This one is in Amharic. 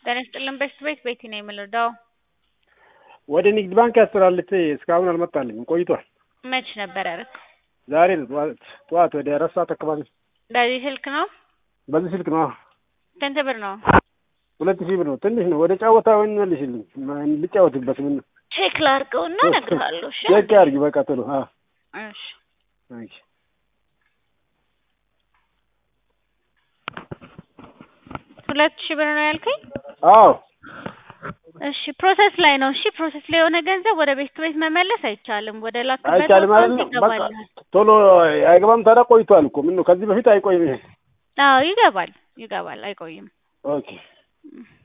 ጤና ይስጥልን በሽት ቤት ቤቲ ነው የምንረዳው። ወደ ንግድ ባንክ ያስተላልፌ እስካሁን አልመጣልኝም፣ ቆይቷል። መች ነበር ያደረግ? ዛሬ ነው ጠዋት ጠዋት ወደ አራት ሰዓት አካባቢ። በዚህ ስልክ ነው? በዚህ ስልክ ነው። ስንት ብር ነው? ሁለት ሺህ ብር ነው። ትንሽ ነው። ወደ ጫወታ ወይን መልሽልኝ፣ ልጫወትበት። ምን ቼክ ላድርገውና እነግርሃለሁ። እሺ ቼክ አድርጊ በቃ ቶሎ። አዎ እሺ እሺ ሁለት ሺህ ብር ነው ያልከኝ? አዎ እሺ ፕሮሰስ ላይ ነው። እሺ ፕሮሰስ ላይ የሆነ ገንዘብ ወደ ቤት ቤት መመለስ አይቻልም። ወደ ላክበት አይቻልም አካውንት አይደለም። በቃ ይገባልሃል። ቶሎ አይገባም። ታዲያ ቆይቷል እኮ ምን ነው ከዚህ በፊት አይቆይም ይሄ። አዎ ይገባል፣ ይገባል፣ አይቆይም። ኦኬ